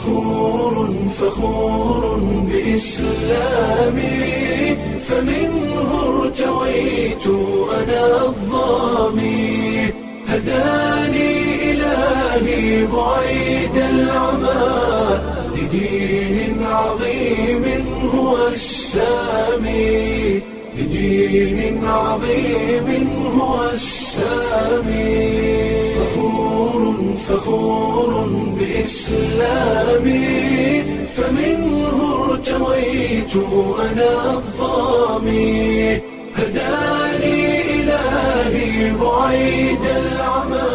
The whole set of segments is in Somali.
فخور فخور بإسلامي فمنه ارتويت أنا الظامي هداني إلهي بعيد العمى لدين عظيم هو السامي لدين عظيم هو السامي فخور فخور بإسلامي فمنه ارتويت أنا الظامي هداني إلهي بعيد العمى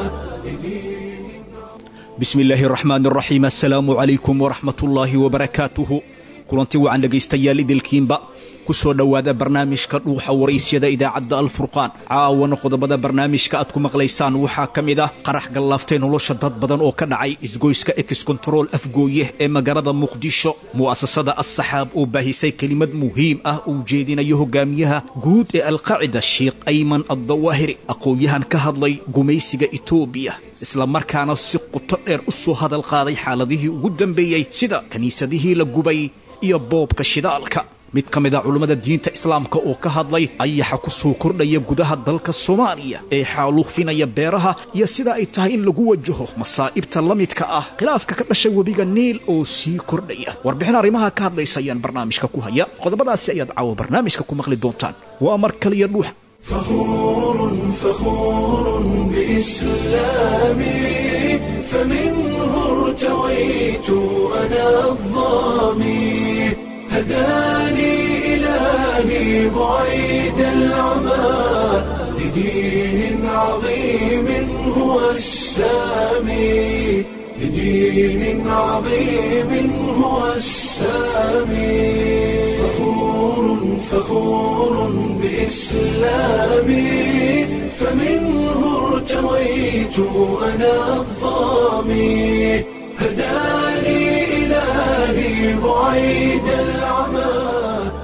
bismi illaahi araxmaan araxiim assalaamu calaykum waraxmat ullaahi wabarakaatuhu kulanti wacan dhegaystayaal idilkiinba ku soo dhowaada barnaamijka dhuuxa waraysyada idaacadda alfurqaan caawana qodobada barnaamijka aad ku maqlaysaan waxaa ka mid ah qarax gallaaftay nolosha dad badan oo ka dhacay isgoyska ex kontarool afgooye ee magaalada muqdisho mu'asasada assaxaab oo baahisay kelimad muhiim ah uu jeedinayo hogaamiyaha guud ee alqaacida sheikh ayman addawaahiri aqoon-yahan ka hadlay gumaysiga etoobiya islamarkaana si quto dheer u soo hadal qaaday xaaladihii ugu dambeeyey sida kiniisadihii la gubay iyo boobka shidaalka mid ka mid a culummada diinta islaamka oo ka hadlay ayaxa ku soo kordhaya gudaha dalka soomaaliya ee xaaluufinaya beeraha iyo sida ay tahay in lagu wajaho masaa'ibta la midka ah khilaafka ka dhashay webiga niil oo sii kordhaya warbixin arrimaha ka hadlaysa ayaan barnaamijka ku haya qodobadaasi ayaad caawa barnaamijka ku maqli doontaan waa mar kaliya dhuuxa فخور فخور بإسلامي فمنه ارتويت أنا الظامي هداني إلهي بعيد العمى لدين عظيم هو السامي لدين عظيم هو السامي فخور فخور بإسلامي فمنه ارتويت أنا الظامي هداني إلهي بعيد العمى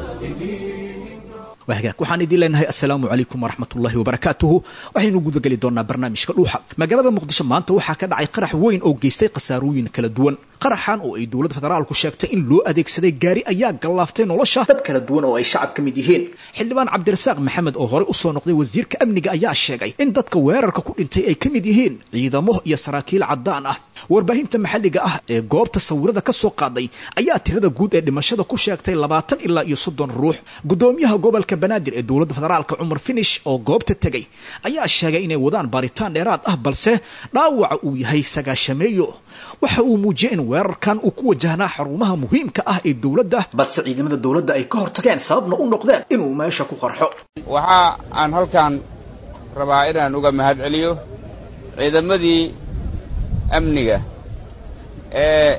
wahagaag waxaan idiin leenahay assalaamu calaykum waraxmatullaahi wabarakaatuhu waxaynu gudageli doonaa barnaamijka dhuuxa magaalada muqdisho maanta waxaa ka dhacay qarax weyn oo geystay khasaarooyin kala duwan qaraxan oo ay dowladda federaalku sheegtay in loo adeegsaday gaari ayaa gallaaftay nolosha dad kala duwan oo ay shacab ka mid yihiin xildhibaan cabdirasaaq maxamed oo horey usoo noqday wasiirka amniga ayaa sheegay in dadka weerarka ku dhintay ay ka mid yihiin ciidamo iyo saraakiil caddaan ah warbaahinta maxalliga ah ee goobta sawirada ka soo qaaday ayaa tirada guud ee dhimashada ku sheegtay labaatan ilaa iyo soddon ruux gudoomiyaha gobolka banaadir ee dowladda federaalka cumar finish oo goobta tegay ayaa sheegay inay wadaan baaritaan dheeraad ah balse dhaawaca uu yahay sagaashameeyo waxa uu muujiyey in weerarkan uu ku wajahnaa xarumaha muhiimka ah ee dowladda balse ciidamada dowladda ay ka hortageen sababna u noqdeen inuu meesha ku qarxo waxa aan halkan rabaa inaan uga mahad celiyo ciidamadii amniga ee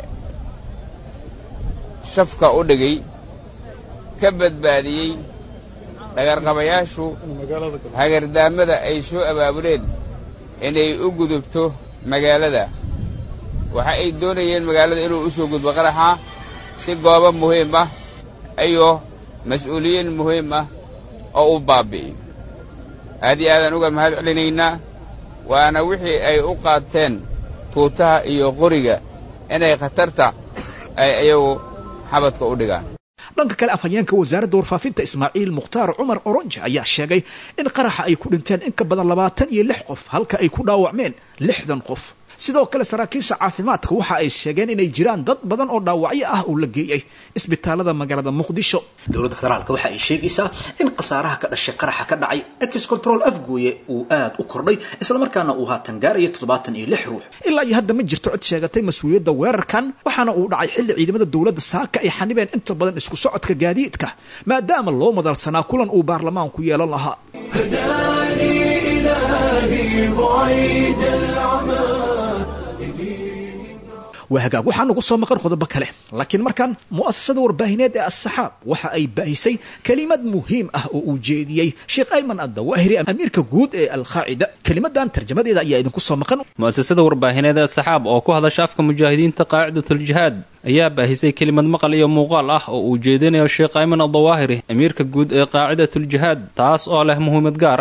shafka u dhigay ka badbaadiyey dhagarqabayaashu hagardaamada ay soo abaabuleen inay u gudubto magaalada waxa ay doonayeen magaalada inuu u soo gudbo qaraxa si goobo muhiim ah iyo mas-uuliyiin muhiim ah oo u baabbi'iyo aad iyo aadaan uga mahad celinaynaa waana wixii ay u qaateen tuutaha iyo qoriga inay khatarta ay iyagu xabadka u dhigaan dhanka kale afhayeenka wasaaradda warfaafinta ismaaciil mukhtaar cumar oronje ayaa sheegay in qaraxa ay ku dhinteen in ka badan labaatan iyo lix qof halka ay ku dhaawacmeen lixdan qof sidoo kale saraakiisha caafimaadka waxa ay sheegeen inay jiraan dad badan oo dhaawacyo ah oo la geeyey isbitaalada magaalada muqdisho dowladda federaalk waxa ay sheegaysaa in khasaaraha ka dhashay qaraxa ka dhacay ex control afgooye uu aad u kordhay islamarkaana uu haatan gaarayo toddobaatan iyo lix ruux ilaa iyo hadda ma jirto cid sheegatay mas-uuliyadda weerarkan waxaana uu dhacay xilli ciidamada dowladda saaka ay xanibeen inta badan isku socodka gaadiidka maadaama loo madalsanaa kulan uu baarlamaanku yeelan lahaa هداني إلهي بعيد العمى waa hagaag waxaa nagu soo maqan qodobo kale laakiin markan mu'asasada warbaahineed ee assaxaab waxa ay baahisay kelimad muhiim ah oo uu jeediyey sheekh ayman addawaahiri amiirka guud ee alqaacida kelimadan tarjamadeeda ayaa idinku soo maqan mu'asasada warbaahineed ee saxaab oo ku hadasha afka mujaahidiinta qaacidatuljihaad ayaa baahisay kelimad maqal iyo muuqaal ah oo uu jeedinayo sheekh ayman addawaahiri amiirka guud ee qaacidatuljihaad taas oo leh muhiimad gaar ah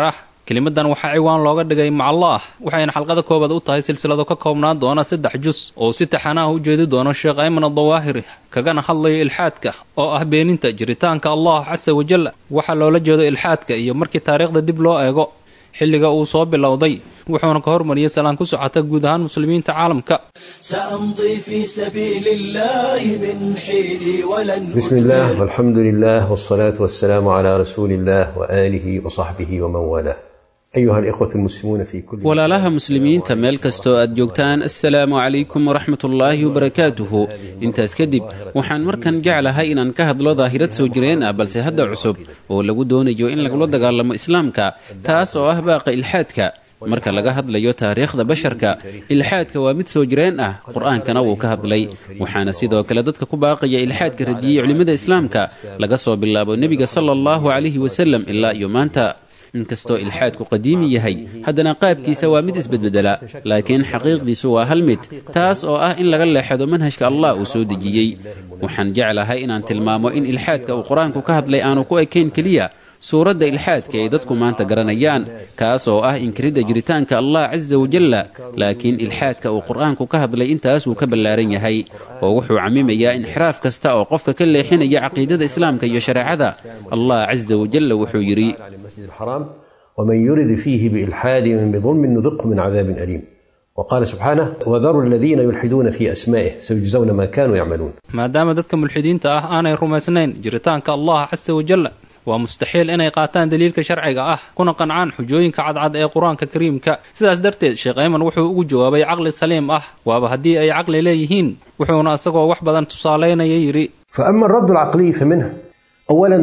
kelimadan waxaa ciwaan looga dhigay macallaah waxayna xalqada koobaad u tahay silsilado ka koobnaan doona saddex jus oo si taxanaha u jeedi doono sheekh ayman adawaahiri kagana hadlayo ilxaadka oo ah beeninta jiritaanka allah casa wajal waxaa loola jeedo ilxaadka iyo markii taariikhda dib loo eego xilliga uu soo bilowday wuxuuna ka hormariyey salaan ku socota guud ahaan muslimiinta caalamka سأمضي في سبيل الله من حيني ولن بسم الله والحمد لله والصلاة والسلام على رسول الله وآله وصحبه ومن والاه أيها الإخوة المسلمون في كل walaalaha muslimiinta meel kastoo aad joogtaan assalaamu calaykum waraxmatullaahi wabarakaatuhu intaas kadib waxaan markan jeclahay inaan ka hadlo daahirad soo jireen ah balse hadda cusub oo lagu doonayo in lagula dagaalamo islaamka taas oo ah baaqa ilxaadka marka laga hadlayo taariikhda basharka ilxaadka waa mid soo jireen ah qur-aankana wuu ka hadlay waxaana sidoo kale dadka ku baaqaya ilxaadka radiyey culimmada islaamka laga soo bilaabo nebiga sala allahu calayhi wasalam ilaa iyo maanta inkastoo ilxaadku qadiimi yahay haddana qaabkiisa waa mid isbedbedela laakiin xaqiiqdiisu waa hal mid taas oo ah in laga leexado manhajka allah uu soo dejiyey waxaan jeclahay inaan tilmaamo in ilxaadka uu qur-aanku ka hadlay aanu ku ekayn keliya suuradda ilxaadka ay dadku maanta garanayaan kaas oo ah inkiridda jiritaanka allah casa wajalla laakiin ilxaadka uu qur-aanku ka hadlay intaas wuu ka ballaaran yahay oo wuxuu camimayaa inxiraaf kasta oo qofka ka leexinaya caqiidada islaamka iyo shareecada allah casa wajalla wuxuu yidhi على المسجد الحرام ومن يرد فيه بإلحاد بظلم نذقه من عذاب أليم وقال سبحانه وذروا الذين يلحدون في أسمائه سيجزون ما كانوا يعملون maadaama dadka mulxidiinta ah aanay rumaysnayn jiritaanka allah casa wajalla waa mustaxiil inay qaataan daliilka sharciga ah kuna qancaan xujooyinka cadcad ee qur-aanka kariimka sidaas darteed sheekh ayman wuxuu ugu jawaabay caqli saliim ah waaba haddii ay caqli leeyihiin wuxuuna isagoo wax badan tusaalaynaya yidhi فأما الرد العقلي فمنه أولا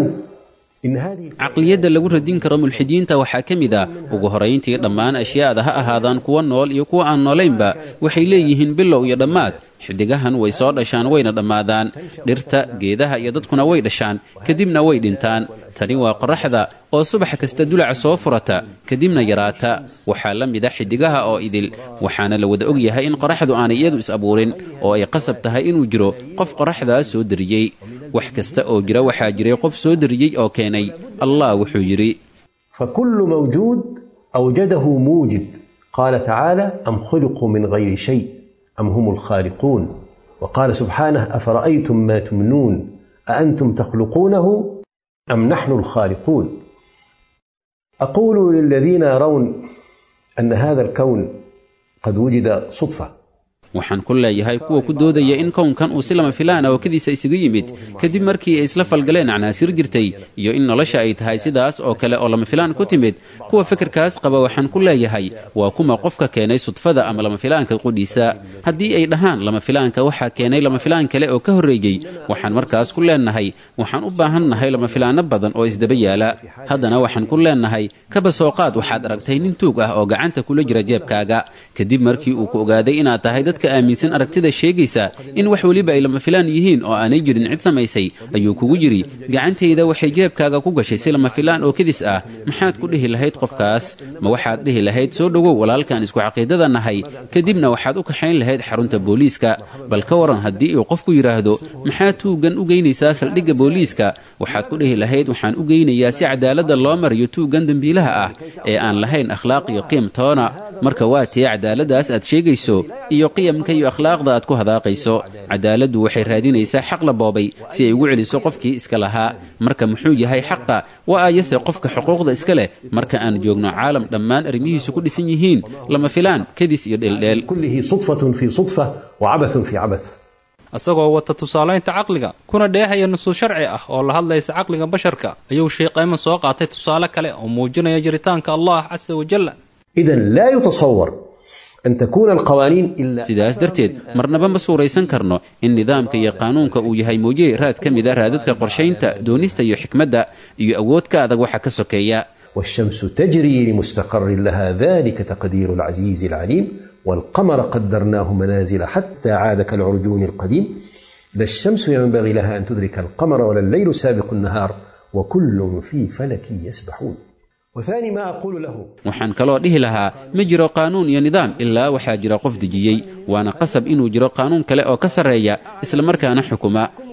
إن هذه caqliyadda lagu radin karo mulxidiinta waxaa ka mid a ugu horayntii dhammaan ashyaada ha ahaadaan kuwa nool iyo kuwa aan noolaynba waxay leeyihiin bilow iyo dhammaad xidigahan way soo dhashaan wayna dhammaadaan dhirta geedaha iyo dadkuna way dhashaan kadibna way dhintaan tani waa qoraxda oo subax kasta dulaca soo furata kadibna yaraata waxaa la mid a xidigaha oo idil waxaana la wada og yahay in qoraxdu aanay iyadu is abuurin oo ay qasab tahay inuu jiro qof qoraxdaas soo dariyey wax kasta oo jira waxaa jiray qof soo dariyey oo keenay allah wuxuu yidhi فكل موجود أوجده موجد قال تعالى أم خلقوا من غير شيء أم هم الخالقون وقال سبحانه أفرأيتم ما تمنون أأنتم تخلقونه أم نحن الخالقون أقول للذين يرون أن هذا الكون قد وجد صدفة waxaan ku leeyahay kuwa ku doodaya in kownkan uu si lama filaan ah oo kadiisa isaga yimid kadib markii ay isla falgaleen acnaasir jirtay iyo in nolosha ay tahay sidaas oo kale oo lama filaan ku timid kuwa fikirkaas qaba waxaan ku leeyahay waa kuma qofka keenay sudfada ama lama filaanka qudhiisa haddii ay dhahaan lama filaanka waxaa keenay lama filaan kale oo ka horreeyey waxaan markaas ku leenahay waxaan u baahannahay lama filaano badan oo isdaba yaala haddana waxaan ku leenahay kaba soo qaad waxaad aragtay nin tuug ah oo gacanta kula jira jeebkaaga kadib markii uu ku ogaaday inaad tahay dadka aaminsan aragtida sheegaysa in wax weliba ay lama filaan yihiin oo aanay jirin cid samaysay ayuu kugu yidhi gacantayda waxay jeebkaaga ku gashay si lama filaan oo kedis ah maxaad ku dhihi lahayd qofkaas ma waxaad dhihi lahayd soo dhowow walaalkaan isku caqiidada nahay kadibna waxaad u kaxayn lahayd xarunta booliiska bal ka waran haddii uu qofku yidhaahdo maxaad tuuggan u geynaysaa saldhigga booliiska waxaad ku dhihi lahayd waxaan u geynayaa si cadaaladda loo mariyo tuuggan dembiilaha ah ee aan lahayn akhlaaq iyo qiim toona marka waa tee cadaaladdaas aad sheegayso iyo qiyamka iyo akhlaaqda aad ku hadaaqayso cadaaladdu waxay raadinaysaa xaq la boobay si ay ugu celiso qofkii iska lahaa marka muxuu yahay xaqa waa ayase qofka xuquuqda iska leh marka aan joogno caalam dhammaan arrimihiisu ku dhisan yihiin lama filaan kadis iyo dheeldheel كله صدفة في صدفة وعبث في عبث isagoo wata tusaalaynta caqliga kuna dheehaya nusuus sharci ah oo la hadlaysa caqliga basharka ayuu sheekh ayman soo qaatay tusaale kale oo muujinaya jiritaanka allah casa wajalla إذا لا يتصور أن تكون القوانين إلا sidaas darteed marnaba ma suuraysan karno in nidaamka iyo qaanuunka uu yahay mooye raad ka mid a raadadka qorshaynta doonista iyo xikmadda iyo awood ka adag waxa ka sokeeya والشمس تجري لمستقر لها ذلك تقدير العزيز العليم والقمر قدرناه منازل حتى عاد كالعرجون القديم لا الشمس ينبغي لها أن تدرك القمر ولا الليل سابق النهار وكل في فلك يسبحون وثاني ما أقول له waxaan kaloo dhihi lahaa ma jiro qaanuun iyo nidaam ilaa waxaa jira qof dejiyey waana qasab inuu jiro qaanuun kale oo ka sarreeya islamarkaana xukuma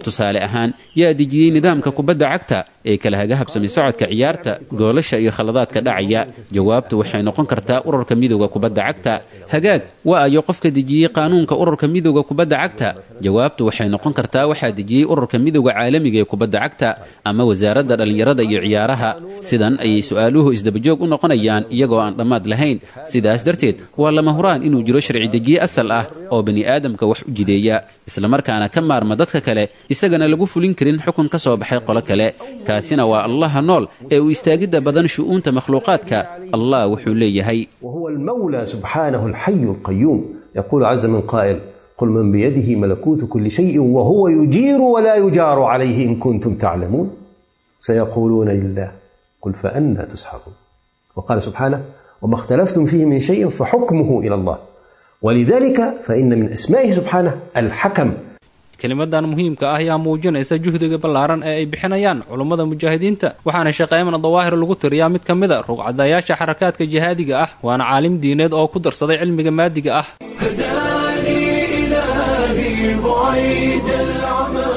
tusaale ahaan yaa dejiyey nidaamka kubadda cagta ee kala haga habsami socodka ciyaarta goolasha iyo khaladaadka dhacaya jawaabtu waxay noqon kartaa ururka midowda kubadda cagta hagaag waa ayo qofka dejiyey qaanuunka ururka midowda kubadda cagta jawaabtu waxay noqon kartaa waxaa dejiyey ururka midowda caalamiga ee kubadda cagta ama wasaaradda dhallinyarada iyo ciyaaraha sidan ayay su-aaluhu isdabajoog u noqonayaan iyagoo aan dhammaad lahayn sidaas darteed waa lama huraan inuu jiro sharci dejiye asal ah oo bani aadamka wax u jideeya islamarkaana ka maarma dadka kale isagana lagu fulin karin xukun ka soo baxay qolo kale kaasina waa allaha nool ee uu istaagidda badan shu'uunta makhluuqaadka allah wuxuu leeyahay وهو المولى سبحانه الحي القيوم يقول عز من قائل قل من بيده ملكوت كل شيء وهو يجير ولا يجار عليه إن كنتم تعلمون سيقولون لله قل فأنا تسحرون وقال سبحانه وما اختلفتم فيه من شيء فحكمه إلى الله ولذلك فإن من أسمائه سبحانه الحكم kelimadan muhiimka ah ayaa muujinaysa juhdiga ballaaran ee ay bixinayaan culummada mujaahidiinta waxaana sheekh ayman dawaahir lagu tiriyaa mid ka mid a rugcadayaasha xarakaadka jihaadiga ah waana caalim diineed oo ku darsaday cilmiga maadiga ah هداني إلهي بعيد العمى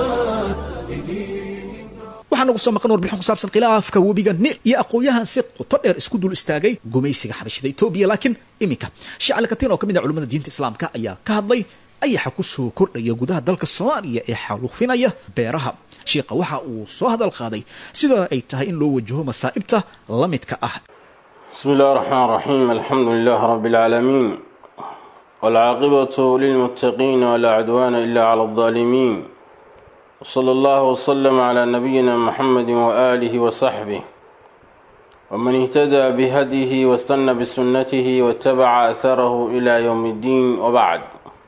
waxaa nagu soo maqan warbixin ku saabsan khilaafka webiga nil iyo aqoon-yahan si qoto dheer isku dul istaagay gumaysiga xabashida etoobiya laakiin iminka shacali katiin oo ka mid ah culimmada diinta islaamka ayaa ka hadlay ayaxa ku soo kordhaya gudaha dalka soomaaliya ee xaaluufinaya beeraha shiikha waxa uu soo hadal qaaday sida ay tahay in loo wajaho masaa'ibta la midka ah بسم الله الرحمن الرحيم الحمد لله رب العالمين والعاقبة للمتقين ولا عدوان إلا على الظالمين وصلى الله وسلم على نبينا محمد وآله وصحبه ومن اهتدى بهديه واستنى بسنته واتبع أثره إلى يوم الدين وبعد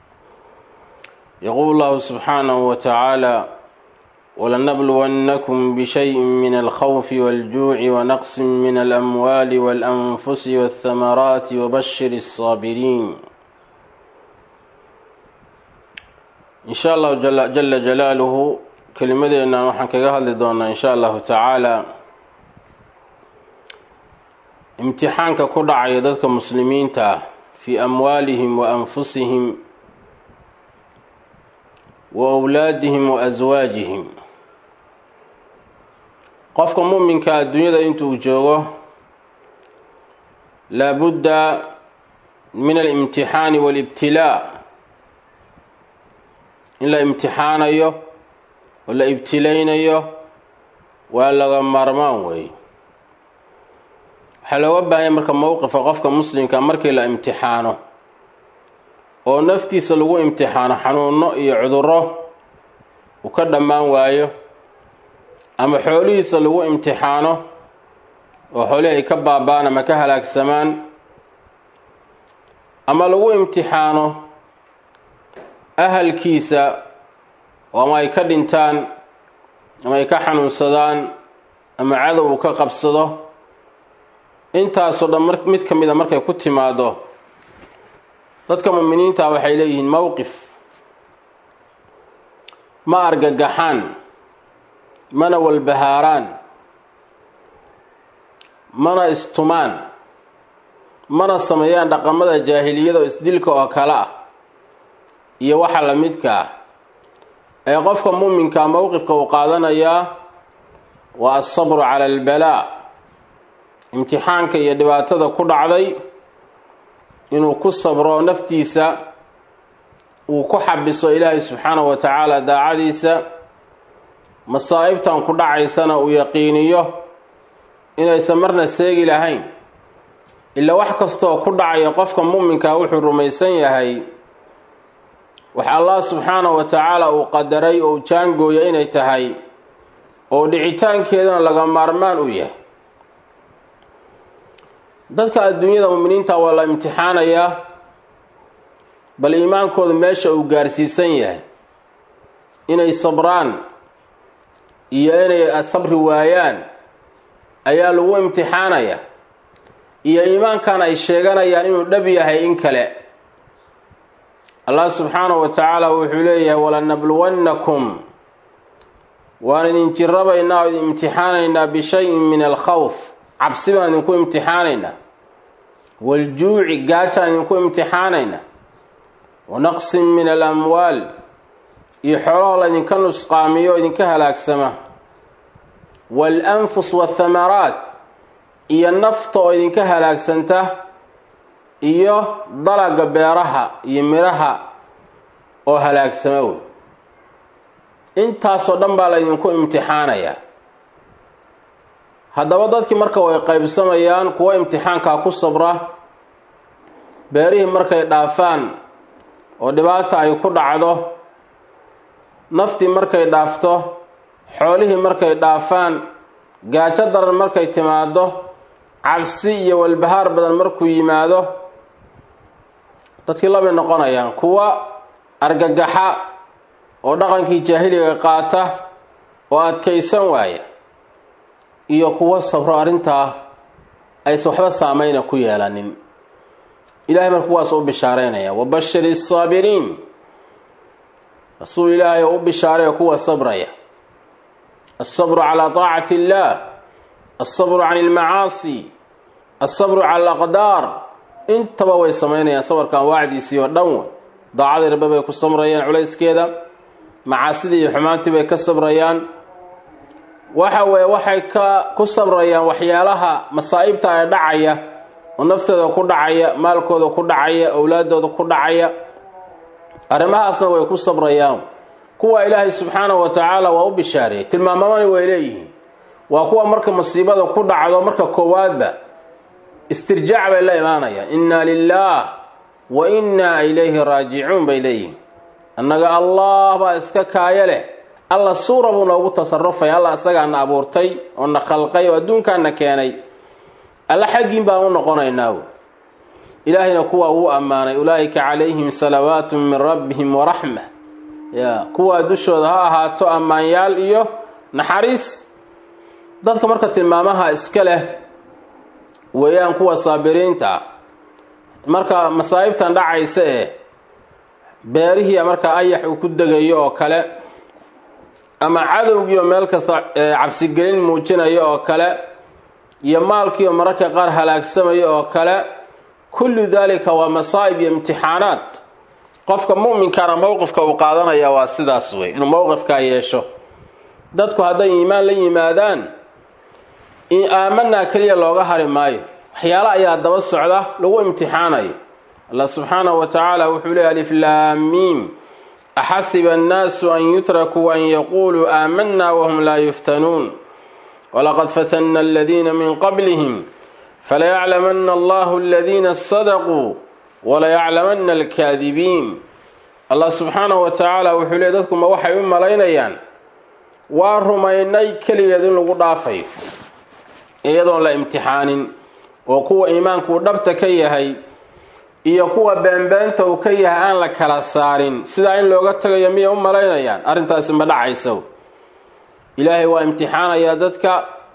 يقول الله سبحانه وتعالى ولنبلونكم بشيء من الخوف والجوع ونقص من الأموال والأنفس والثمرات وبشر الصابرين إن شاء الله جل, جل جلاله كلمتنا نحن كجهل دونا إن شاء الله تعالى امتحانك كل عيادتك مسلمين تا في أموالهم وأنفسهم وأولادهم وأزواجهم qofka muminka adduunyada intuu joogo laabudda min alimtixaani walibtilaa in la imtixaanayo oo la ibtilaynayo waa laga maarmaan weeye waxaa looga baahanya marka mowqifa qofka muslimka markii la imtixaano oo naftiisa lagu imtixaano xanuuno iyo cudurro uu ka dhammaan waayo ama xoolihiisa lagu imtixaano oo xoolihii ay ka baaba'aan ama ka halaagsamaan ama lagu imtixaano ahalkiisa oo ama ay ka dhintaan ama ay ka xanuunsadaan ama cadow uu ka qabsado intaasoo dhan mar mid ka mid a markay ku timaado dadka muminiinta waxay leeyihiin mowqif ma argagaxaan mana walbahaaraan mana istumaan mana sameeyaan dhaqamada jaahiliyada oo isdilka oo kale ah iyo waxa la midka ah ee qofka muuminka mowqifka uu qaadanayaa waa alsabru cala albalaa imtixaanka iyo dhibaatada ku dhacday inuu ku sabro naftiisa uu ku xabiso ilaahay subxaanahu wa tacaala daacadiisa masaa'ibtan ku dhacaysana uu yaqiiniyo inaysan marna seegi lahayn ilaa wax kastooo ku dhacaya qofka muuminkaa wuxuu rumaysan yahay wax allah subxaanahu wa tacaala uu qadaray oo jaangooya inay tahay oo dhicitaankeedana laga maarmaan u yahay dadka adduunyada muminiinta waa la imtixaanayaa bal iimaankooda meesha uu gaarsiisan yahay inay sabraan iyo inay sabri waayaan ayaa lagu imtixaanaya iyo iimaankan ay sheeganayaan inuu dhab yahay in kale allah subxaanahu wa tacaala wuxuu leeyahay walanabluwannakum waan idin jirabaynaa oo idin imtixaanaynaa bishayin min alkhawf cabsi baan idinku imtixaanaynaa waljuuci gaajaan idinku imtixaanaynaa wa naqsin min alamwaal iyo xoolahoo laydinka nusqaamiyo o idinka halaagsama waalanfus waathamaraat iyo nafta oo idinka halaagsanta iyo dalaga beeraha iyo midhaha oo halaagsama wey intaasoo dhan baa laydinku imtixaanayaa haddaba dadkii marka way qaybsamayaan kuwo imtixaankaa ku sabra beerihii markay dhaafaan oo dhibaata ay ku dhacdo naftii markay dhaafto xoolihii markay dhaafaan gaajo daran markay timaado cabsi iyo walbahaar badan markuu yimaado dadkii labay noqonayaan kuwa argagaxa oo dhaqankii jaahiliga qaata oo adkaysan waaya iyo kuwo sabro arrintaa aysan waxba saameyna ku yeelanin ilahay marka kuwaas u bishaareynaya wabashiri saabiriin rasuul ilaahay oo u bishaaray kuwa sabraya alsabru calaa taacati illaah alsabru can ilmacaasi alsabru cala alaqdaar intaba way samaynayaan sabarkan waacdiisii oo dhan wey daacadii rabbe bay ku samrayaan culayskeeda macaasidii iyo xumaantii bay ka sabrayaan waxa weeye waxay ka ku sabrayaan waxyaalaha masaa'ibta ee dhacaya oo naftooda ku dhacaya maalkooda ku dhacaya owlaadooda ku dhacaya arrimahaasna way ku sabrayaan kuwa ilaahay subxaanahu wa tacaala waa u bishaareeyey tilmaamamani way leeyihiin waa kuwa marka masiibada ku dhacdo marka koowaadba istirjaac bay la imaanayaan inna lilaah wa innaa ilayhi raajicuun bay leeyihiin annaga allah baa iska kaayo leh alla suura buu noogu tasarufay alla isagaana abuurtay oo na khalqay oo adduunkaana keenay alla xaggiin baan u noqonaynaa ilaahayna kuwa uu ammaanay ulaa'ika calayhim salawaatu min rabbihim waraxma ya kuwaa dushooda ha ahaato ammaanyaal iyo naxariis dadka marka tilmaamaha iska leh weeyaan kuwa saabiriinta ah marka masaa'ibtan dhacaysa ee beerihii marka ayax uu ku degayo oo kale ama cadowgii oo meel kasta cabsigelin muujinayo oo kale iyo maalkii oo mararka qaar halaagsamaya oo kale kullu daalika waa masaa'ib iyo imtixaanaad qofka mu'minkaana mowqifka uu qaadanaya waa sidaas wey inuu mowqifkaa yeesho dadku hadday iimaan la yimaadaan aamanaa keliya looga hari maayo waxyaala ayaa daba socda lagu imtixaanayo allah subxaanahu wa tacaala wuxuu leey aliflaamiim axasiba annaasu an yutrakuu an yaquuluu aamanaa wahum laa yuftanuun walaqad fatanna aladiina min qablihim falayaclamanna allahu aladiina sadaquu walayaclamanna alkaadibiin allah subxaanahu wa tacaala wuxuu leey dadku ma waxay u malaynayaan waa rumaynay keligeed in lagu dhaafayo iyadoon la imtixaanin oo kuwa iimaankuu dhabta ka yahay iyo kuwa beenbeenta uu ka yahay aan la kala saarin sidaa in looga tagayo miyay u malaynayaan arrintaasi ma dhacayso ilaahay waa imtixaanayaa dadka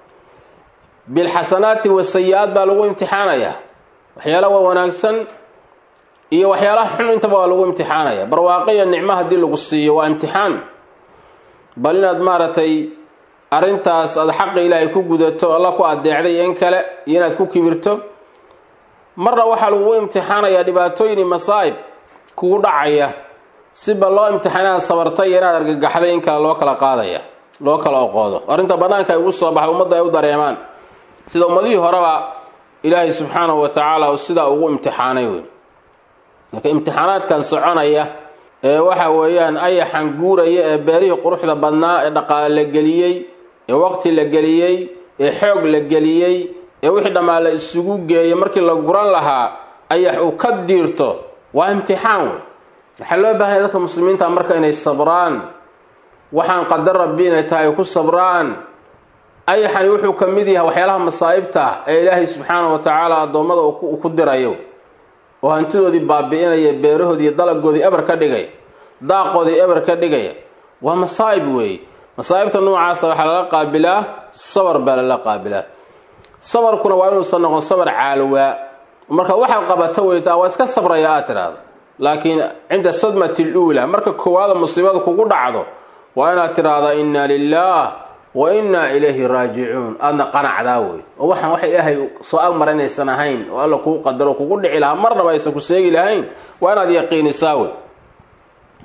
bilxasanaati wasayi-aad baa lagu imtixaanayaa waxyaala waa wanaagsan iyo waxyaalaha xun intaba waa lagu imtixaanaya barwaaqiya nicmo haddii lagu siiyo waa imtixaan bal inaad maaragtay arrintaas aada xaqa ilaahay ku gudato alla ku adeecday in kale iyo inaad ku kibirto marna waxaa lagugu imtixaanayaa dhibaatooyini masaa'ib kugu dhacaya siba loo imtixaan inaad sabartay iyo inaad argagaxday in kale loo kala qaadaya loo kala oqoodo arrinta bannaanka ay ugu soo baxda ummadda ay u dareemaan sida ummadihii horeba ilaahay subxaanahu wa tacaala uu sidaa ugu imtixaanay wey marka imtixaanaadkan soconaya ee waxa weeyaan ayaxan guuraya ee beerihii quruxda badnaa ee dhaqaale la geliyey ee waqti la geliyey ee xoog la geliyey ee wixii dhammaa la isugu geeyay markii la guran lahaa ayax uu ka diirto waa imtixaan wey waxaa loo baahanya dadka muslimiinta marka inay sabraan waxaan qadar rabbi inay tahay ay ku sabraan ayaxani wuxuu ka mid yahay waxyaalaha masaa'ibta ee ilaahay subxaanahu wa tacaala addoommada uu ku dirayo oo hantidoodii baabi'inaya beerahoodii iyo dalagoodii eber ka dhigaya daaqoodii eber ka dhigaya waa masaa'ib weeye masaa'ibta noocaasa waxaa lala qaabilaa sabar baa lala qaabilaa sabarkuna waa inuusan noqon sabar caalowaa marka waxaad qabata weytaa waa iska sabraya aad tidhaahdo laakiin cinda sadmati luula marka koowaada musiibada kugu dhacdo waa inaad tidhaahda inna lilaah wa innaa ilayhi raajicuun aadna qanacdaa wey oo waxaan wax ilaahay soo agmara inaysan ahayn oo alla kuu qadaro kugu dhici lahaa marnaba aysan ku seegi lahayn waa inaad yaqiinisaa wey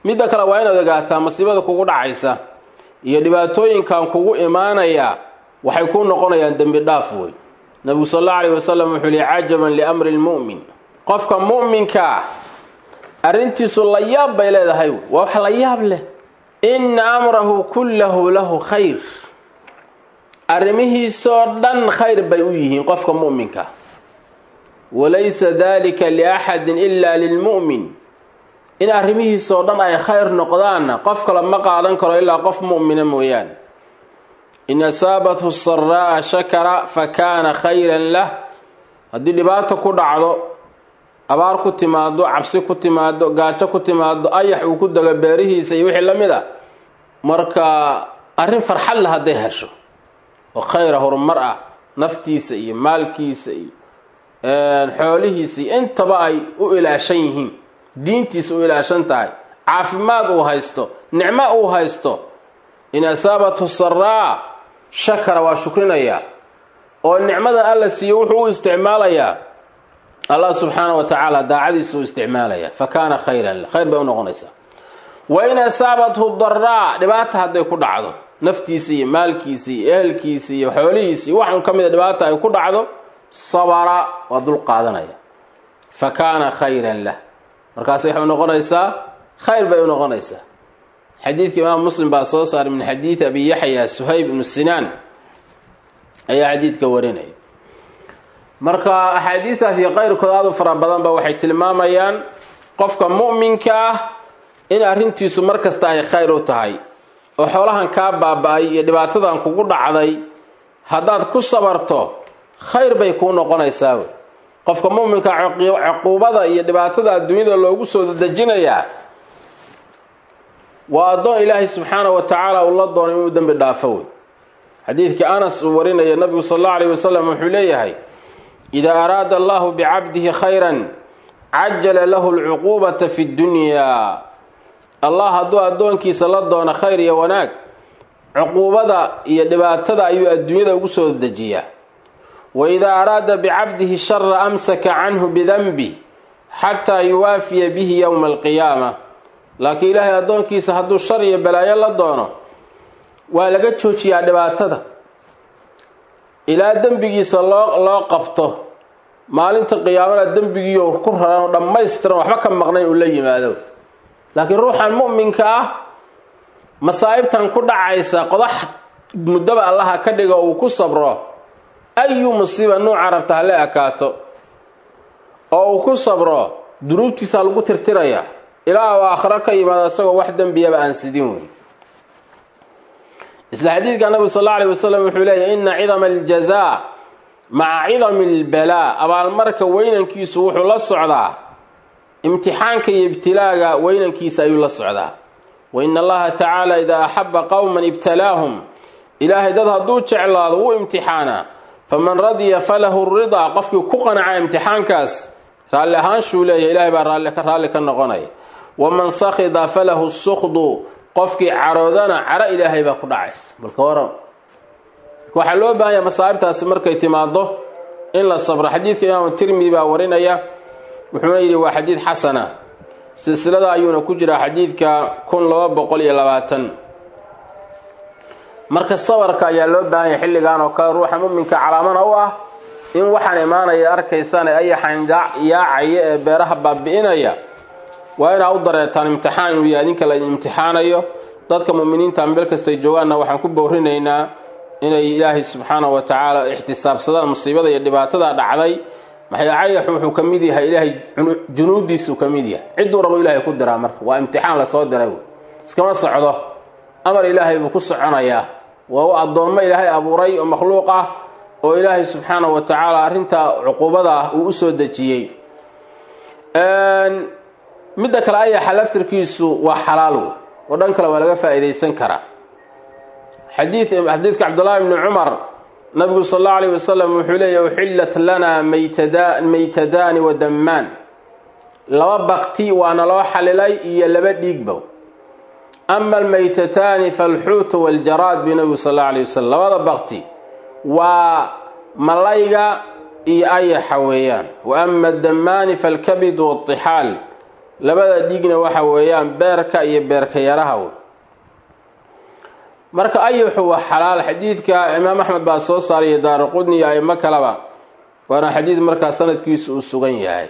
midda kale waa inaad ogaataa masiibada kugu dhacaysa iyo dhibaatooyinkan kugu imaanaya waxay ku noqonayaan dembi dhaaf wey nabigu sal allau alayh wasalam wuxuu yihi cajaban liamri lmu'min qofka mu'minka ah arrintiisu la yaab bay leedahay waa wax la yaab leh inna amrahu kullahu lahu khayr arrimihiisoo dhan khayr bay u yihiin qofka mu'minka walaysa dalika liaxadin ila lilmu'min in arrimihiisoo dhan ay khayr noqdaanna qof kale ma qaadan karo ilaa qof mu'mina mooyaane in asaabathu saraa'a shakara fa kaana khayran lah haddii dhibaato ku dhacdo abaar ku timaado cabsi ku timaado gaajo ku timaado ayax uu ku dego beerihiisa iyo wixii la mid a marka arrin farxad leh hadday hesho oo khayra horumar ah naftiisa iyo maalkiisa iyo xoolihiisa iyo intaba ay u ilaashan yihiin diintiisa u ilaashan tahay caafimaad uu haysto nicmo uu haysto in asaabathu saraa shakara waa shukrinayaa oo nicmada alla siiyo wuxuu u isticmaalayaa allah subxaana wa tacaala daacadiisa u isticmaalaya fa kaana khayran khayr bay u noqonaysaa wa in asaabathu daraa dhibaata hadday ku dhacdo naftiisa iyo maalkiisa iyo ehelkiisa iyo xoolihiisa iyo waxun ka mida dhibaata ay ku dhacdo sabara waa dul qaadanaya fa kaana khayran lah markaas waxay noqonaysaa khayr bay u noqonaysaa xadiidka imaam muslim baa soo saaray min xadiidi abi yaxya suhayb ibnu sinaan ayaa xadiidka warinaya marka axaadiistaas iyo qayrkood aad u fara badanba waxay tilmaamayaan qofka mu'minka ah in arrintiisu mar kasta ay khayr u tahay oo xoolahan kaa baaba-ay iyo dhibaatadan kugu dhacday haddaad ku sabarto khayr bay kuu noqonaysaa wey qofka mu'minka cuquubada iyo dhibaatada adduunyada loogu soo dejinayaa waa addoon ilaahay subxaana wa tacaala uu la doonay inuu dembi dhaafo wey xadiidkii anas uu warinaya nabigu sal allau alayh wasalam wuxuu leeyahay idaa araada allahu bicabdihi khayran cajala lahu lcuquubata fi ddunyaa allah hadduu addoonkiisa la doono khayr iyo wanaag cuquubada iyo dhibaatada ayuu adduunyada ugu soo dejiyaa wa idaa araada bicabdihi shara amsaka canhu bidanbi xataa yuwaafiya bihi yowma alqiyaama laakiin ilaahay addoonkiisa hadduu shar iyo balaayo la doono waa laga joojiyaa dhibaatada ilaa dembigiisa loo loo qabto maalinta qiyaamana dembigiioo ku raran oo dhammaystiran waxba ka maqnayn uu la yimaado laakiin ruuxan mu'minka ah masaa'ibtan ku dhacaysa qodax muddaba allaha ka dhiga uu ku sabro ayu musiiba nuuca rabta hala ekaato oo uu ku sabro dunuubtiisa lagu tirtiraya ilaa uu aakhiro ka yimaado isagoo wax dembiyaba aan sidin wey isla xadiidka nabigu sal alla alay wasalam wuxuu leeyahy ina cidama aljazaa maca cidami albalaa abaalmarka weynankiisu wuxuu la socdaa imtixaanka iyo ibtilaaga weynankiisa ayuu la socdaa wa ina allaha tacaala idaa axaba qowman ibtalaahum ilaahay dad hadduu jeclaado wuu imtixaanaa faman radiya falahu ridaa qofkii ku qanaca imtixaankaas raalli ahaanshuu leeyahy ilahay baa raalli ka noqonaya waman sakhida falahu sukhdu qofkii caroodana caro ilaahay baa ku dhacaysa balka waran waxaa loo baahanya masaa'ibtaasi markay timaado in la sabro xadiidka imaamu tirmidi baa warinaya wuxuuna yidhi waa xadiid xasana silsilada ayuuna ku jiraa xadiidka kun laba boqol iyo labaatan marka sabarka ayaa loo baahanya xilligan oo kale ruuxa muminka calaamana u ah in waxaan imaanaya arkaysaan ee ayaxan yaacaya ee beeraha baabi'inaya waa inaa u dareetaan imtixaan inuu yahay idinka laydin imtixaanayo dadka muminiinta meel kastay joogaanna waxaan ku bowrinaynaa inay ilaahay subxaana wa tacaala ixtisaabsadaan musiibada iyo dhibaatada dhacday maxay cayax wuxuu ka mid yahay ilaahay junuudiisuu ka mid yahay cidduu rabo ilaahay ku diraa marka waa imtixaan lasoo diray iskama socdo amar ilaahay buu ku soconayaa waa u addoommo ilaahay abuuray oo makhluuq ah oo ilaahay subxaana wa tacaala arrintaa cuquubada ah uu usoo dejiyey midda kale ayaxa laftirkiisu waa xalaal wey oo dhan kale waa laga faa'iidaysan karaa xadii xadiidka cabdullaahi bni cumar nabigu sal allau alayh wasalam wuxuu leeyahy uxillat lanaa maytadaani wa dammaan laba bakti waana loo xalilay iyo laba dhiigbow ama almaytataani faalxuutu waljaraad bi nabigu sal allau alayh wasalam labada bakti waa malayga iyo ayaxa weeyaan wa ama addammaani faalkabidu waaltixaal labada dhiigna waxa weeyaan beerka iyo beerka yaraha marka ayuxu waa xalaal xadiidka imaam axmed baa soo saaraya daara qudni iyo aimo kaleba waana xadiid markaa sanadkiisu uu sugan yahay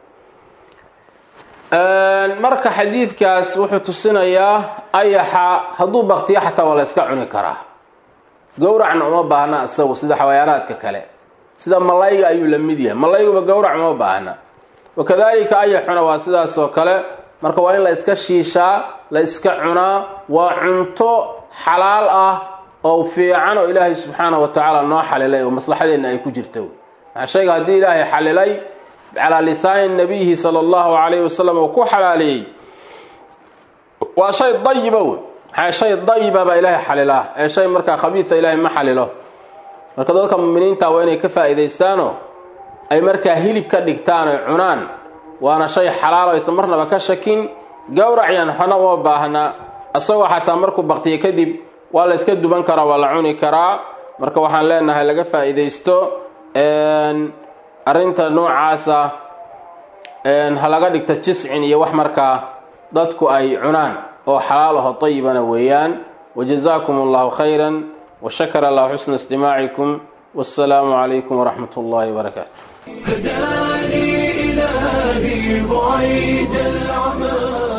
marka xadiidkaas wuxuu tusinayaa ayaxa hadduu baktiyo xataa waa la yska cuni karaa gowracna uma baahna isagu sida xawayaanaadka kale sida malayga ayuu la mid yahay malayguba gowrac uma baahna wakadalika ayaxuna waa sidaas oo kale marka waa in la iska shiishaa la iska cunaa waa cunto xalaal ah oo fiican oo ilaahay subxaana wa tacaala noo xalilay oo maslaxadeenna ay ku jirto maxaa shayga haddii ilaahay xalilay calaa lisaani nabiyihi sala allahu calayhi wasalam uu ku xalaaleeyey waa shay dayiba wey maxaa shay dayiba baa ilaahay xalilaa ee shay markaa khabiisa ilaahay ma xalilo marka dadka muminiinta waa inay ka faa'iidaystaanoo ay markaa hilib ka dhigtaan oy cunaan waana shay xalaal o aysan marnaba ka shakin gowracyan xona uma baahna isagoo xataa markuu baktiyo kadib waa la yska duban karaa waa la cuni karaa marka waxaan leenahay laga faa'iidaysto arrinta noocaasa ha laga dhigta jiscin iyo wax markaa dadku ay cunaan oo xalaal aho tayibana weeyaan wajazaakum allahu khayran washakara allahu xusna istimaacikum wassalaamu calaykum waraxmat ullahi wabarakaatu هداني إلهي بعيد العمى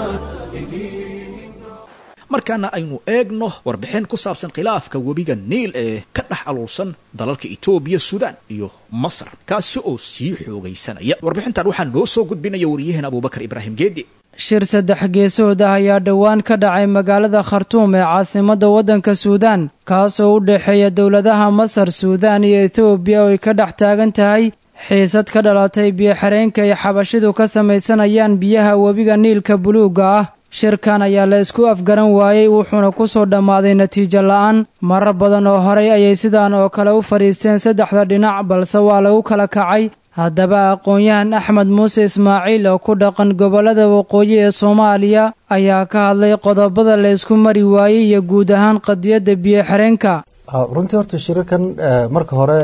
markaana aynu eegno warbixin ku saabsan khilaafka webiga niil ee ka dhex aluulsan dalalka etoobiya suudaan iyo masar kaasi oo sii xoogaysanaya warbixintan waxaa noo soo gudbinaya wariyaheen abubakar ibraahim geedi shir saddex geesood ah ayaa dhowaan ka dhacay magaalada khartuum ee caasimadda waddanka suudaan kaasoo u dhexeeya dowladaha masar suudaan iyo etoobiya oo ay ka dhex taagan tahay xiisad ka dhalatay biyo-xareenka ay xabashidu ka samaysanayaan biyaha webiga niilka buluugga ah shirkan ayaa la isku afgaran waayey wuxuuna ku soo dhammaaday natiijo la'aan marar badan oo horay ayay sidaan oo kale u fadhiisteen saddexda dhinac balse waa lagu kala kacay haddaba aqoon-yahan axmed muuse ismaaciil oo ku dhaqan gobollada waqooyi ee soomaaliya ayaa ka hadlay qodobada la isku mari waayey iyo guud ahaan qadiyadda biyo-xireenka runtii horta shirarkan marka hore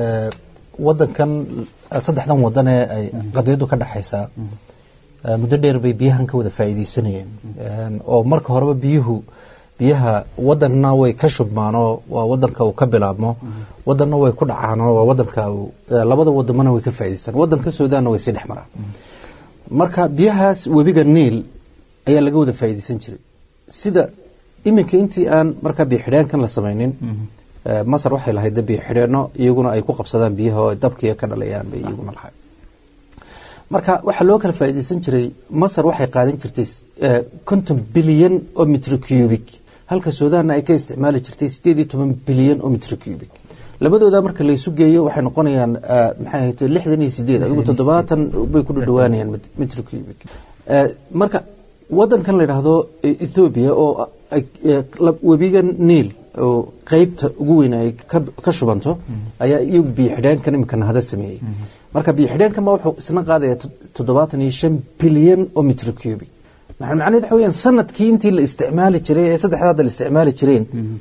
wadankan saddexdan wadan ee ay qadiyaddu ka dhexaysaa muddo dheer bay biyahan ka wada faa'iidaysanayeen oo marka horeba biyuhu biyaha wadanna way ka shubmaanoo waa wadanka uu ka bilaabmo wadanna way ku dhacaanoo waa wadanka labada wadamana way ka faa'idaystaan wadanka suudaanna way sii dhex maraan marka biyahaas webiga niil ayaa laga wada faa'iidaysan jiray sida iminka intii aan markaa biyo xidheenkan la samaynin masar waxay lahayd biyo xidheenno iyaguna ay ku qabsadaan biyaha oo dabkiiga ka dhalayaan bay iyaguna lahayd marka waxaa loo kala faa'iidaysan jiray masar waxay qaadan jirtay konton bilyan oo mitro cubic halka suudaanna ay ka isticmaali jirtay sideed iyo toban bilyan oo mitro cubic labadooda marka laysu geeyo waxay noqonayaan maxay ahayd lixdan iyo sideed adigu toddobaatan bay ku dhadhawaanayaan mitro cubic marka wadankan la yidhaahdo ethoobia oo webiga niil oo qeybta ugu weyn ay ka shubanto ayaa iyagu biyo xidheenkan imika nahada sameeyey marka biyo xidheenkan ma wuxuu isna qaadaya toddobaatan iyo shan bilyan oo mitro cubic macnaheed waxa weyaan sanadkii intii la isticmaali jiray ee saddexdaada la isticmaali jireen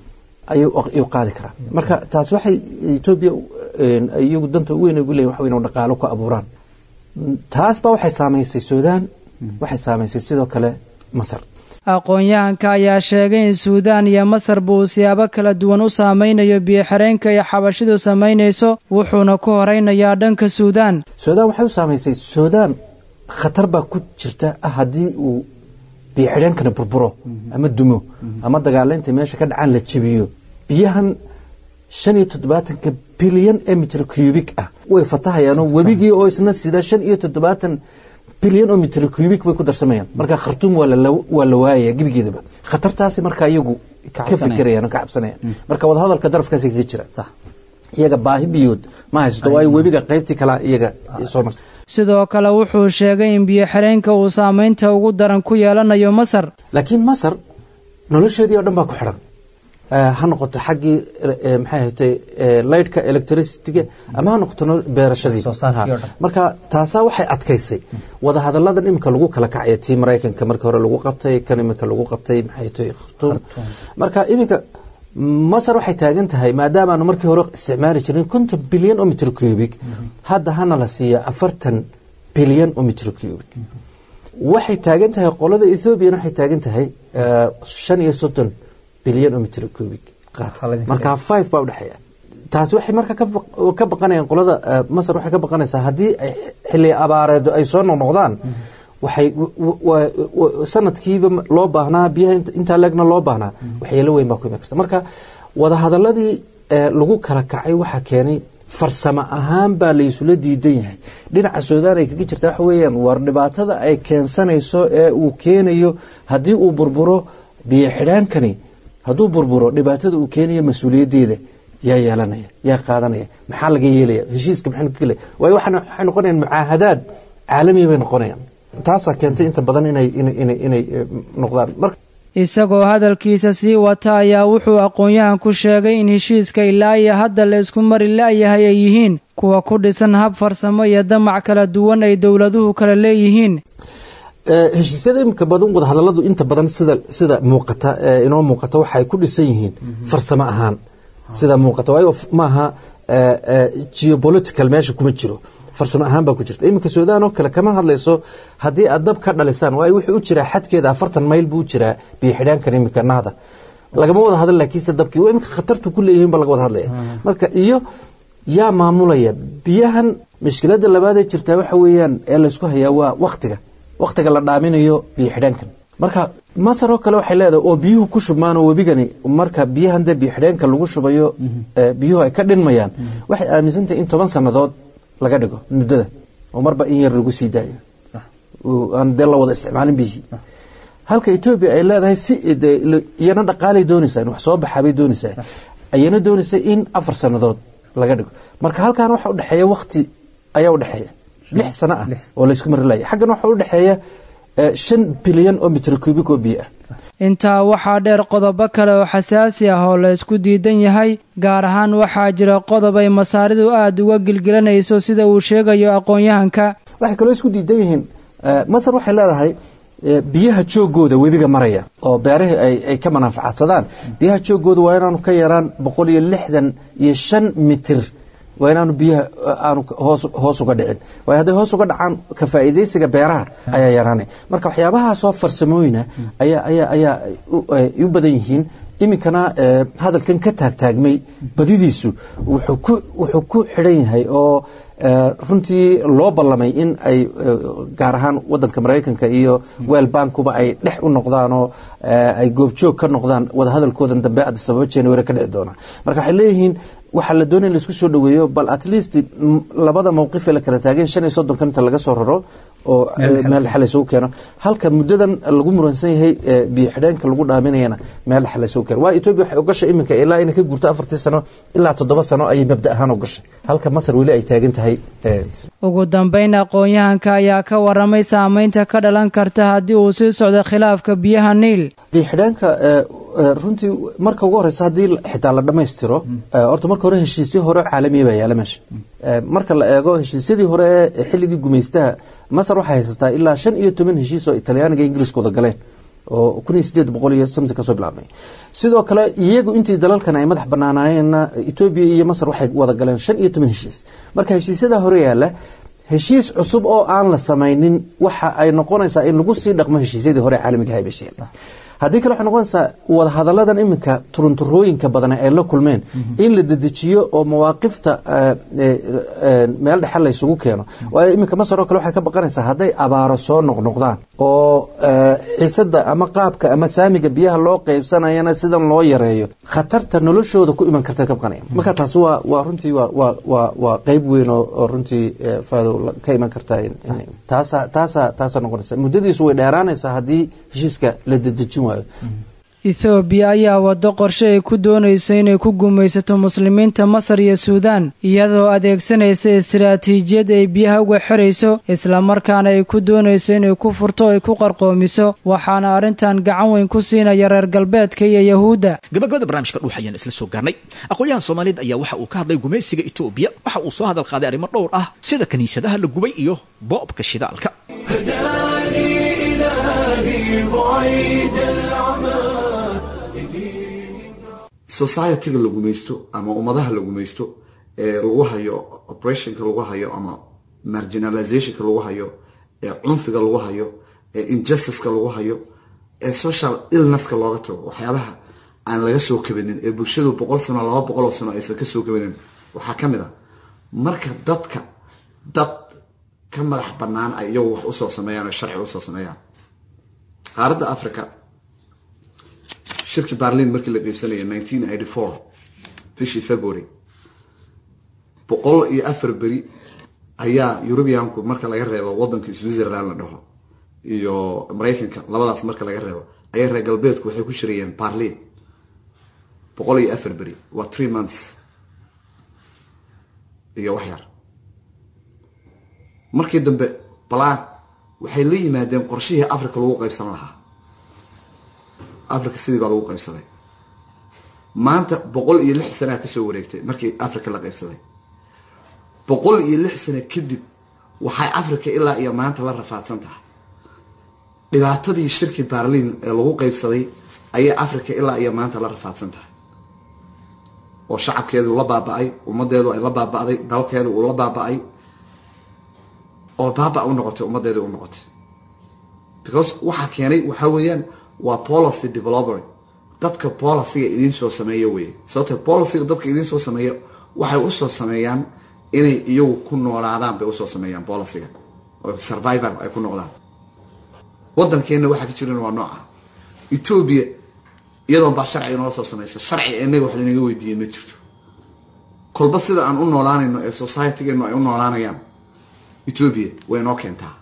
ayuu qaadi karaa marka taas waxay etoobiya iyagu danta ugu weyn ugu leeyihin waxa weyn dhaqaalo ku abuuraan taas baa waxay saamaysay suudaan waxay saamaysay sidoo kale masar aqoon-yahanka ayaa sheegay in suudaan iyo masarba uu siyaabo kala duwan u saamaynayo biyo-xireenka iyo xabashidu samaynayso wuxuuna ku horeynayaa dhanka suudaan suudaan waxay u saamaysay suudaan khatar baa ku jirta ah haddii uu biyo-xidheenkana burburo ama dumo ama dagaalaynta meesha ka dhacaan la jebiyo biyahan shan iyo toddobaatanka bilyan ee mitro cubic ah way fatahayaanoo webigii oo isna sida shan iyo toddobaatan bilyan oo mitro cubic bay ku darsamayaan marka khartuum waa la waayaya gebigeedaba khatartaasi marka iyagu ka fikirayaan ka cabsanayaan marka wadahadalka darafkaasi kaga jira iyaga baahi biyood ma haysato waayo webiga qaybtii kala iyaga soo marta sidoo kale wuxuu sheegay in biyo-xireenka uu saamaynta ugu daran ku yeelanayo masar laakiin masar nolosheedii oo dhan baa ku xidhan ha noqoto xaggii maxay ahatay lightka electricityga ama ha noqoto beerashadii marka taasaa waxay adkaysay wadahadalladan iminka lagu kala kacaya tii maraykanka markii hore lagu qabtay kan iminka lagu qabtay maxay ahatay khartuum marka iminka masar waxay taagan tahay maadaama aanu markii hore isticmaali jirin konton bilyan oo mitro cubic hadda hana la siiya afartan bilyan oo mitro cubic waxay taagan tahay qolada ethoobiana waxay taagan tahay shan iyo soddon bilyan oo mitr cubic qaad marka five baa udhexeeya taasi waxay marka ka baqanayaan qolada masar waxay ka baqanaysaa haddii ay xilli abaareedo ay soo noqnoqdaan waxay sanadkiiba loo baahnaa biyaha intaa leegna loo baahnaa waxyeelo weyn baa ku iman karta marka wadahadaladii lagu kala kacay waxaa keenay farsamo ahaan baa laysula diidan yahay dhinaca suudaan ay kaga jirta waxa weeyaan war dhibaatada ay keensanayso ee uu keenayo haddii uu burburo biyo xidhaankani hadduu burburo dhibaatada uu keenayo mas-uuliyaddeeda yaa yeelanaya yaa qaadanaya maxaa laga yeelaya heshiiska maxaynu ka gelaya waayo waxay noqonayaan mucaahadaad caalamiya bay noqonayaan taasaa keentay inta badan inay inay inay noqdaan marka isagoo hadalkiisa sii wata ayaa wuxuu aqoon-yahan ku sheegay in heshiiska ilaa iyo hadda la isku mari la-yahay ay yihiin kuwa ku dhisan hab farsamo iyo damac kala duwan ay dowladuhu kala leeyihiin heshiisyada iminka badan wadahadaladu inta badan sida sida muuqata inoo muuqata waxay ku dhisan yihiin farsamo ahaan sida muuqata waayo maaha geopolitical meesha kuma jiro farsamo ahaan baa ku jirta iminka suudaan oo kale kama hadlayso haddii aad dab ka dhalisaan waayo wuxuu u jiraa xadkeeda afartan mayl buu u jiraa biyo xidhaankan iminka nahda lagama wada hadla laakiinse dabkii waa iminka khatartu ku leeyihiin ba laga wada hadlaya marka iyo yaa maamulaya biyahan mushkiladda labaadee jirtaa waxa weeyaan ee laysku hayaa waa waktiga waktiga la dhaaminayo biyo xidhaankan marka masar oo kale waxay leedahay oo biyuhu ku shubmaan oo webigani marka biyahan dee biyo xidhaanka lagu shubayo biyuhu ay ka dhinmayaan waxay aaminsantahay in toban sannadood laga dhigo muddada oo marba in yar lagu sii daayo aan dee la wada isticmaalin biyihii halka etoobiya ay leedahay si iyana dhaqaalay doonaysaa in wax soo baxaabay doonaysaa ayana doonaysa in afar sannadood laga dhigo marka halkan waxa udhexeeya wakti ayaa udhexeeya lix sano ah oo laysku mari laya xaggan waxa udhexeeya shan bilyan oo mitr cubic oo biyo ah intaa waxaa dheer qodobo kale oo xasaasi ah oo la ysku diidan yahay gaar ahaan waxaa jira qodob ay masaaridu aada uga gilgilanayso sida uu sheegayo aqoon-yahanka waxay kaloo isku diidan yihiin masar waxay leedahay biyaha joogooda webiga maraya oo beerahii ay ka manaafacaadsadaan biyaha joogooda waa inaanu ka yaraan boqol iyo lixdan iyo shan mitir waa inaanu biyaha aanu hoos uga dhicin waayo hadday hoos uga dhacaan ka faa'iidaysiga beeraha ayaa yaraanaya marka waxyaabahaasoo farsamooyina ayaa ayaa ayaa u badan yihiin iminkana hadalkan ka taagtaagmay badidiisu wuxuu ku wuxuu ku xidhan yahay oo runtii loo ballamay in ay gaar ahaan wadanka maraykanka iyo wel bankuba ay dhex u noqdaan oo ay goobjoog ka noqdaan wadahadalkoodan dambe addis ababa january ka dhici doona marka waxay leeyihiin waxaa la doonaya in laisku soo dhaweeyo bal at least labada mawqif ee la kala taageen shan iyo soddonkan inta laga soo raro oo meel dhexe laysugu keeno halka muddadan lagu muransan yahay biyo xidheenka lagu dhaaminayana meel dhexe laysugu keeno waa etoobiya waxay ogashay iminka ilaa inay ka guurto afartii sano ilaa toddoba sano ayay mabda ahaan ogashay halka masar weli ay taagan tahay ugu dambeyn aqoon-yahanka ayaa ka waramay saameynta ka dhalan karta haddii uu sii socdo khilaafka biyaha niil biyo xidheenka runtii marka ugu horeysa haddii xitaa la dhammaystiro horta marka hore heshiisyo hore caalamiya baa yaala meesha marka la eego heshiisyadii hore ee xilligii gumaystaha masar waxay haysataa ilaa shan iyo toban heshiis oo talyaaniga ingiriiska wada galeen oo kun iyo sideed boqol iyo samsi kasoo bilaabmay sidoo kale iyagu intii dalalkan ay madax banaanaayeenna etoobiya iyo masar waxay wada galeen shan iyo toban heshiis marka heshiisyada hore yaala heshiis cusub oo aan la samaynin waxa ay noqonaysaa in lagu sii dhaqmo heshiisyadii hore caalamiga ahay bay sheegeen haddii kale waxay noqonaysaa wadahadaladan iminka turunturooyinka badan ay la kulmeen in la dedejiyo oo mawaaqifta meel dhexe laysugu keeno waayo iminka masar oo kale waxay ka baqanaysaa hadday abaaro soo noqnoqdaan oo xiisada ama qaabka ama saamiga biyaha loo qeybsanayana sidan loo yareeyo khatarta noloshooda ku iman karta ka baqanaya marka taasi waa waa runtii waa waa waa waa qeyb weyn oo runtii faadow ka iman karta taasa taasa taasa noqonaysa muddadiisu way dheeraanaysaa haddii heshiiska la dedejin waayo ethoobiya ayaa waddo qorshe ay ku doonayso inay ku gumaysato muslimiinta masar iyo suudaan iyadoo adeegsanaysa istaraatiijiyad ay biyaha uga xirayso islamarkaana ay ku doonayso inay ku furto ay ku qarqoomiso waxaana arrintan gacan weyn ku siinaya reer galbeedka iyo yahuudda gabagabada barnaamijka dhuux ayaan isla soo gaarnay aqoon-yahan soomaaliyeed ayaa waxa uu ka hadlay gumaysiga etoobiya waxa uu soo hadal qaaday arrimo dhowr ah sida kiniisadaha la gubay iyo boobka shidaalka societyga la gumaysto ama ummadaha la gumaysto ee lagu hayo operationka lagu hayo ama marginalizationka lagu hayo ee cunfiga lagu hayo ee injustice-ka lagu hayo ee social illnesska looga tago waxyaabaha aan laga soo kabanin ee bulshadu boqol sano laba boqol oo sano aysan kasoo kabanin waxaa ka mid a marka dadka dad ka madax banaan ay iyagu wax usoo sameeyaan oo sharci usoo sameeyaan qaaradda africa shirkii barlin markii la qiibsanaya nineteen eighty four bishii february boqol iyo afar beri ayaa eurubianku marka laga reebo wadanka switzerland la dhaho iyo maraykanka labadaas marka laga reebo ayaa reer galbeedku waxay ku shirayeen barlin boqol iyo afar beri waa three months iyo wax yar markii dambe balaan waxay la yimaadeen qorshihii africa lagu qaybsan lahaa africa sidii baa lagu qaybsaday maanta boqol iyo lix sanaa kasoo wareegtay markii africa la qaybsaday boqol iyo lix sano kadib waxay africa ilaa iyo maanta la rafaadsan tahay dhibaatadii shirki barlin ee lagu qaybsaday ayay africa ilaa iyo maanta la rafaadsan tahay oo shacabkeedu la baaba-ay ummadeedu ay la baaba-day dalkeedu uu la baaba-ay oo baaba u noqotay ummadeedu u noqotay because waxaa keenay waxaa weeyaan waa policy developer dadka policyga idiin soo sameeya wey sababto policyga dadka idiin soo sameeya waxay usoo sameeyaan inay iyagu ku noolaadaan bay usoo sameeyaan policyga oo survivor ay ku noqdaan wadankeena waxaa ka jiran waa nooca ethoobia iyadoon baa sharci inoola soo samaysa sharci inaga wax lanaga weydiiyey ma jirto kolba sida aan u noolaanayno ee societygeenu ay u noolaanayaan ethoobia way inoo keentaa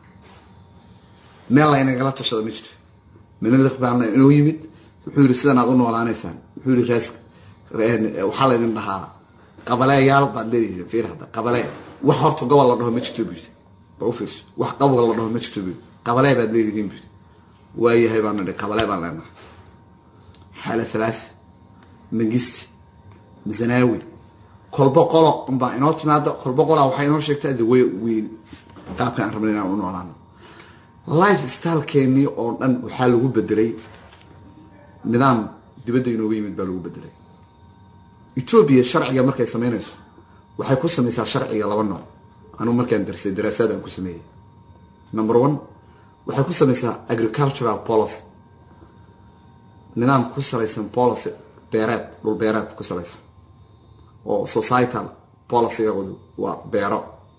meel laynagala tashado ma jirto minalik baana inoo yimid wuxuu yihi sidan aad u noolaanaysaan wuxuu yihi raas waxaa laydin dhahaa qabaleeyaal baad leedihiin fiir hadda qabalee wax horta gobol la dhaho ma jirto buyid ba ufiirso wax qabol la dhaho ma jirto buyid qabalee baad leedihiin buyid waayahay baan nidhi qabalee baan leenahay xaala thalaasi mangisti misanaawi kolba qolo unbaa inoo timaada kolba qolaa waxay inoo sheegtaa the way weyn qaabka aan rabna inaan u noolaano life stylekeenii oo dhan waxaa lagu bedelay nidaam dibadda inooga yimid baa lagu bedelay ethoobia sharciga markay sameynayso waxay ku sameysaa sharciga laba nooc anuu markaan darsay daraasaad aan ku sameeyey number one waxay ku sameysaa agricultural policy nidaam ku salaysan policy beereed dhul beereed ku salaysan oo societal policygoodu waa beero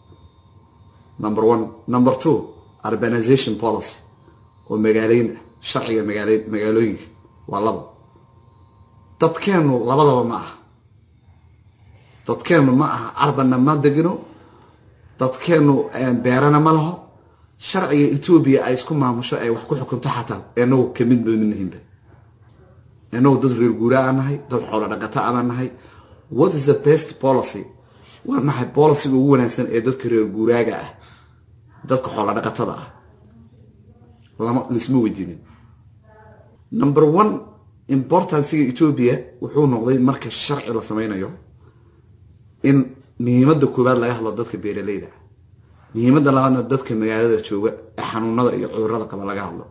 number one number two urbanization policy oo magaaleyn ah sharciga magaale magaalooyinka waa labo dadkeenu labadaba ma aha dadkeenu ma aha arbanna ma degino dadkeenu beerana ma laho sharciga ethoobia ay isku maamusho ay wax ku xukunto xataa inagu kamid bamidnahinba inagu dad reer guura aan nahay dad xoolo dhaqata abaan nahay what is the best policy waa maxay policyga ugu wanaagsan ee dadka reer guuraaga ah dadka xoolo dhaqatada ah lama laisma weydiinin number one importanciga ethoobia wuxuu noqday marka sharci la sameynayo in muhiimada koowaad laga hadlo dadka beeraleyda ah muhiimada labaadna dadka magaalada jooga ee xanuunada iyo cudurada qaba laga hadlo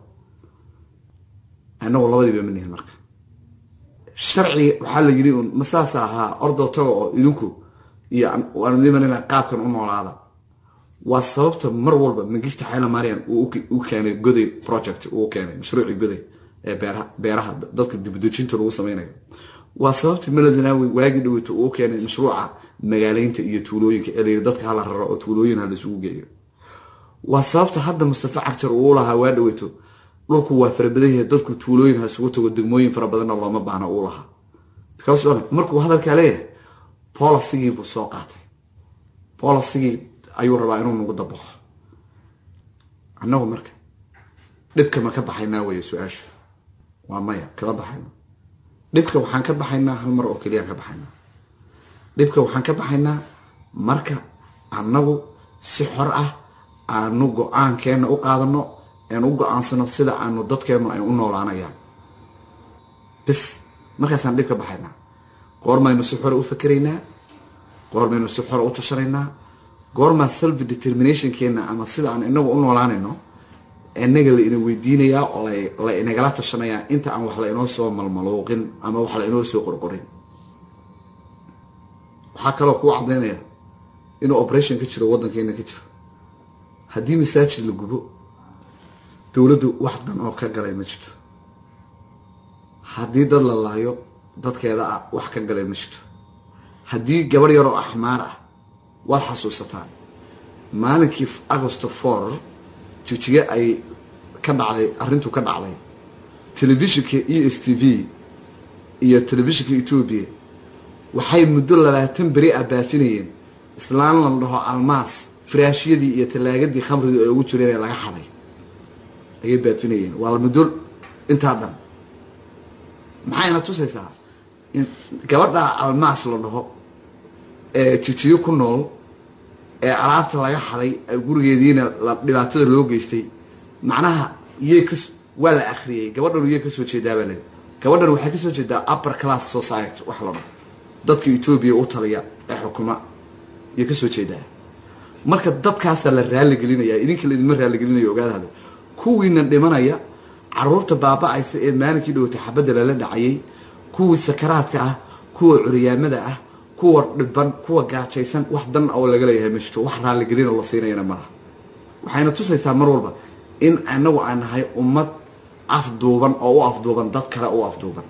inagu labadiiba manihin marka sharci waxaa la yidhi un ma saasa ahaa ordoo taga oo idinku iyo waan idin marina qaabkan u noolaada waa sababta mar walba magista xayla marian uu u keenay goday project uu keenay mashruucii goday ee beeraha beeraha dadka dibudejinta lagu sameynayo waa sababta melazanawi waagii dhaweyta uu keenay mashruuca magaaleynta iyo tuulooyinka ee layidhi dadka hala raro oo tuulooyin ha laisugu geeyo waa sababta hadda mustafa cagjar uu lahaa waa dhaweyto dhulku waa farabadan yahay dadku tuulooyin ha isugu tago degmooyin fara badanna looma baahna uu lahaa because markuu hadalkaa leeyahay policygii buu soo qaatay policygii ayuu rabaa inuu nagu dabaqo annagu marka dhibka ma ka baxaynaa weeye su-aashu waa maya kala baxayno dhibka waxaan ka baxaynaa hal mar oo keliyaan ka baxaynaa dhibka waxaan ka baxaynaa marka annagu si xor ah aanu go-aankeena u qaadano aan u go-aansano sida aanu dadkeenu ay u noolaanayaan bis markaasaan dhib ka baxaynaa goormaynu si xore u fakeraynaa goormaynu si xore u tashanaynaa goormaa self determinationkeena ama sida aan inagu u noolaanayno inaga la ina weydiinayaa oo la inagala tashanayaa inta aan wax la inoo soo malmaluuqin ama wax la inoo soo qorqorin waxaa kaloo kuu cadaynaya inuu operation ka jiro waddankeena ka jiro haddii masaajid la gubo dowladdu wax dan oo ka galay ma jirto haddii dad la laayo dadkeeda ah wax ka galay ma jirto haddii gabadh yaroo axmaar ah waad xasuusataan maalinkii agosto for jijige ay ka dhacday arrintu ka dhacday telefishinka e s t v iyo telefishinka etoobiya waxay muddo labaatan beri ah baafinayeen islaan la dhaho almaas firaashyadii iyo tallaagadii khamridu ay ugu jireen ee laga xaday ayay baafinayeen waa muddo intaa dhan maxayna tusaysaa in gabadha almaas la dhaho ee jijiyo ku nool ee alaabta laga xaday gurigeediina dhibaatada loo geystay macnaha yay ka waa la akriyey gabadhan yay kasoo jeedaa baa lii gabadhan waxay kasoo jeedaa upper class society wax la dhaho dadka etoobiya u taliya ee xukuma yay kasoo jeedaa marka dadkaasaa la raaligelinaya idinka laidinma raaligelinayo ogaadahada kuwiina dhimanaya caruurta baaba-aysa ee maalinkii dhowta xabadda lala dhacayay kuwii sakaraadka ah kuwa curyaamada ah kuwa dhiban kuwa gaajaysan wax dan oo laga leeyahay ma jirto wax raaligelinoo la siinayana malaha waxayna tusaysaa mar walba in anagu aan nahay ummad afduuban oo u afduuban dad kale u afduuban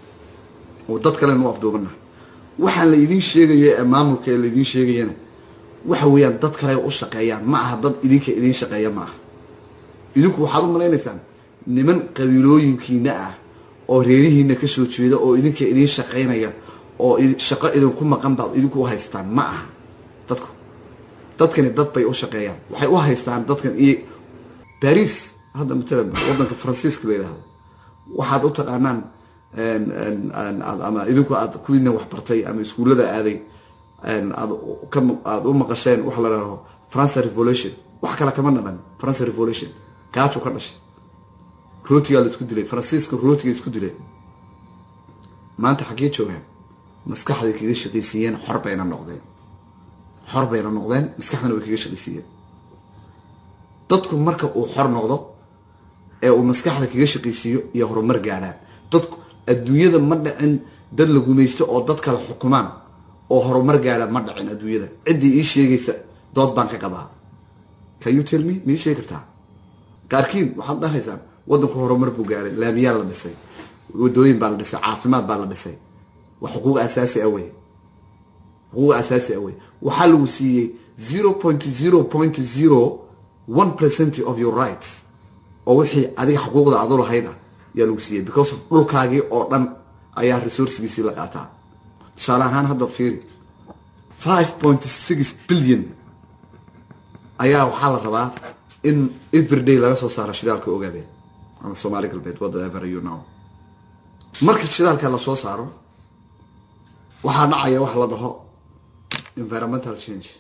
oo dad kalena u afduubannahay waxaan la idiin sheegaya ee maamulka ee laidiin sheegayana waxa weeyaan dad kale u shaqeeyaan ma aha dad idinka idiin shaqeeya ma aha idinku waxaad u malaynaysaan niman qabiilooyinkiina ah oo reerihiina kasoo jeeda oo idinka idiin shaqaynaya oo shaqo idinku maqan baad idinku u haystaan ma aha dadku dadkani dad bay u shaqeeyaan waxay u haystaan dadkan iyo baris hadda matalan wadanka faransiiska la yidhaahdo waxaad u taqaanaan ama idinku aad kuwiina waxbartay ama iskuullada aaday aad aad u maqasheen waxa la dhaho france revolution wax kale kama dhadhan france revolution gaaju ka dhashay rootigaa la isku dilay faransiiska rootiga isku dilay maanta xaggee joogaan maskaxday kaga shaqaysiiyeen xor bayna noqdeen xor bayna noqdeen maskaxdana way kaga shaqaysiiyeen dadku marka uu xor noqdo ee uu maskaxda kaga shaqaysiiyo iyo horumar gaadhaan dadku adduunyada ma dhicin dad la gumaysto oo dad kale xukumaan oo horumar gaadha ma dhicin adduunyada ciddii ii sheegaysa dood baan ka qabaa can you tell me ma ii sheegi kartaa qaarkiin waxaad dhahaysaan waddanku horumar buu gaadhay laamiyaa la dhisay wadooyin baa la dhisay caafimaad baa la dhisay waa xuquuq asaasi ah wey xuquuq asaasi ah wey waxaa lagu siiyey zero point zero point zero one percent of your rights oo wixii adiga xuquuqda adu lahayd ah ayaa lagu siiyey because dhulkaagii oo dhan ayaa resourcegiisii la qaataa tusaale ahaan hadda fiiri five point six billion ayaa waxaa la rabaa in everyday laga soo saaro shidaalka ogaadeen ama soomaali galbeed whatever you know marka shidaalka lasoo saaro waxaa dhacaya wax la dhaho environmental change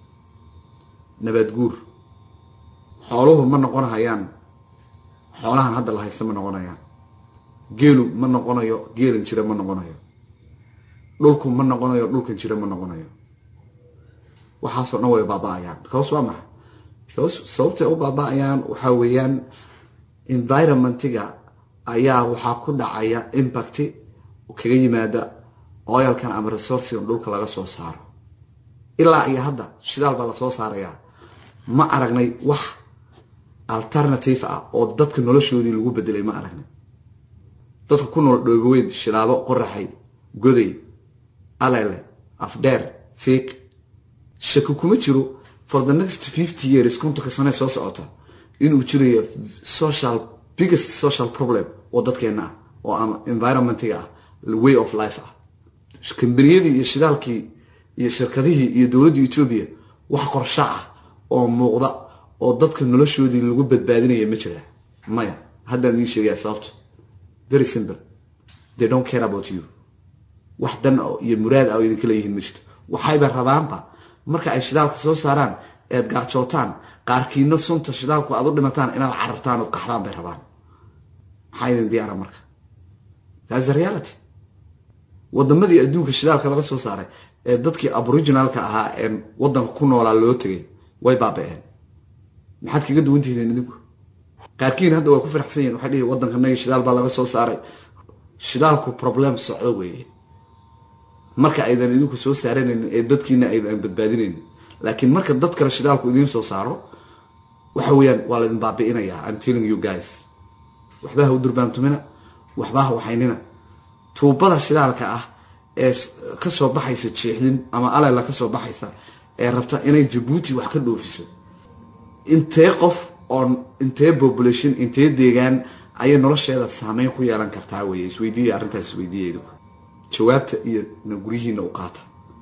nabaad guur xooluhu ma noqonhayaan xoolahan hadda la haysta ma noqonayaan geelu ma noqonayo geelan jira ma noqonayo dhulku ma noqonayo dhulkan jira ma noqonayo waxaasoo dhan way baaba-ayaan because waa maxa because sababtay u baaba-ayaan waxaa weeyaan environmentiga ayaa waxaa ku dhacaya impacti kaga yimaada oyalkan ama resourcigan dhulka laga soo saaro ilaa iyo hadda shidaal baa lasoo saarayaa ma aragnay wax alternative ah oo dadka noloshoodii lagu bedelay ma aragnay dadka ku nool dhooboweyn shilaabo qoraxay goday alele afdheer fiiq shaki kuma jiro for the next fifty years kontonka sane soo socota inuu jirayo social biggest social problem oo dadkeena ah oo ama environmentiga ah way of life ah kambaniyadii iyo shidaalkii iyo shirkadihii iyo dowladda etoobiya wax qorsho ah oo muuqda oo dadka noloshoodii lagu badbaadinaya ma jira maya haddaan idiin sheegaya sababto very simple they don't care about you wax dan iyo muraad ah oo idinka leeyihiin ma jirto waxayba rabaanba marka ay shidaalka soo saaraan eed gaajootaan qaarkiino sunta shidaalku aad u dhimataan inaad carartaan ood qaxdaan bay rabaan maxaa idin diyaara marka thats a reality wadamadii adduunka shidaalka laga soo saaray ee dadkii aboriginalka ahaa ee wadanka ku noolaa loo tegay way baaba-een maxaad kaga duwan tihiin idinku qaarkiin hadda waa ku faraxsan yihin waxay dhihi waddankanagi shidaal baa laga soo saaray shidaalku problem socdo weeye marka aydan idinku soo saaranayn ee dadkiina aydan badbaadinayn laakiin marka dad kale shidaalku idiin soo saaro waxa weeyaan waa laydin baabi'inayaa i'm telling you guys waxba ha u durbaantumina waxba ha waxaynina tuubada shidaalka ah ee kasoo baxaysa jeexdin ama alela kasoo baxaysa ee rabta inay jabuuti wax ka dhoofiso intee qof oo intee population intee deegaan ayay nolosheeda saameyn ku yeelan kartaa weye isweydiiya arrintaas isweydiiya idinku jawaabta iyo na guryihiina u qaata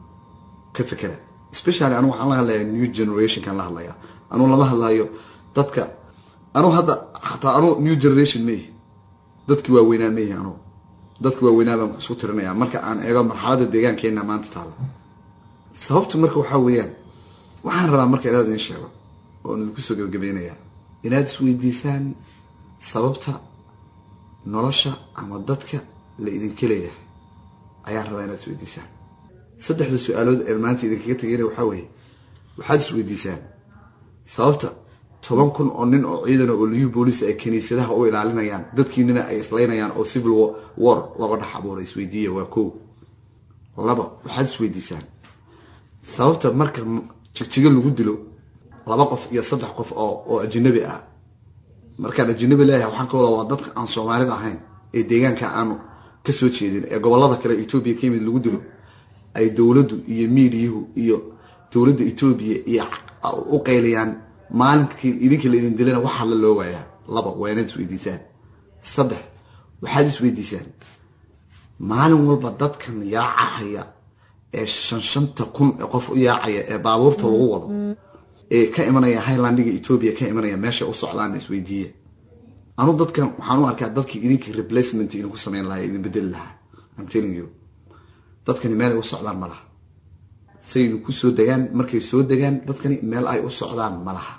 ka fekera especially anu waxaan la hadlayaa new generationkan la hadlayaa anuu lama hadlayo dadka anuu hadda xataa anuu new generation maihi dadki waaweynaa maihi anuu dadki waaweynaa baan isku tirinayaa marka aan eego marxaladda deegaankeena maanta taalla sababtu marka waxaa weeyaan waxaan rabaa marka inaad idin sheego oon idinku soo gebagabeynayaa inaad isweydiisaan sababta nolosha ama dadka la idinka leeyahay ayaan rabaa inaad isweydiisaan saddexda su-aalood ee maanta idinkaga tegayna waxaa weeye waxaad isweydiisaan sababta toban kun oo nin oo ciidana oo liyu booliis ay kiniisadaha u ilaalinayaan dadkiinina ay islaynayaan oo civil war laba dhex abuura isweydiiya waa ko laba waxaad isweydiisaan sababta marka jigjigo lagu dilo laba qof iyo saddex qof oo oo ajanabi ah markaan ajanabi leeyahay waxaan ka wadaa waa dadka aan soomaalida ahayn ee deegaanka aanu kasoo jeedin ee gobolada kale etoobiya ka yimid lagu dilo ay dowladdu iyo miidiyuhu iyo dowladda etoobiya iyo u qayliyaan maalinkii idinka la idin dilana wax hadla loo waayaa laba waa inaad isweydiisaan saddex waxaad isweydiisaan maalin walba dadkan yaacahaya ee shan shanta kun ee qof u yaacaya ee baabuurta lagu wado ee ka imanaya highlandiga etoobiya ka imanaya meesha u socdaan isweydiiya anu dadkan waxaan u arkaa dadkii idinkii replacement idinku sameyn lahaa idin bedeli lahaa I'm telling you dadkani meel ay u socdaan ma laha say idinku soo degaan markay soo degaan dadkani meel ay u socdaan ma laha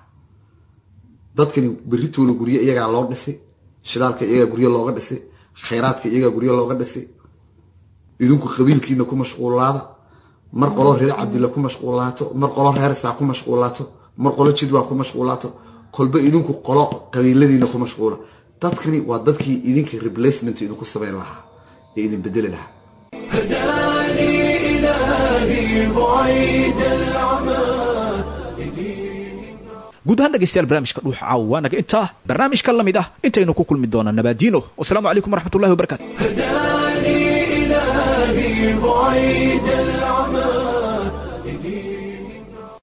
dadkani berritoola guryo iyagaa loo dhisay shidaalka iyagaa guryo looga dhisay khayraadka iyagaa guryo looga dhisay idinku qabiilkiina ku mashquulaada mar qolo reer cabdilla ku mashquulaato mar qolo reer isaa ku mashquulaato mar qolo jidwaa ku mashquulaato kolba idinku qolo qabiiladiina ku mashquula dadkani waa dadkii idinka replacement idinku sameyn lahaa ee idin bedeli lahaa هداني إلهي بعيد العمى guud ahaan dhegeystayaal barnaamijka dhuuxa caawa waa naga intaa barnaamijka la mid ah intaynu ku kulmi doonaa nabaadiino wasalaamu calaykum waraxmatullahi wabarakaatu هداني إلهي بعيد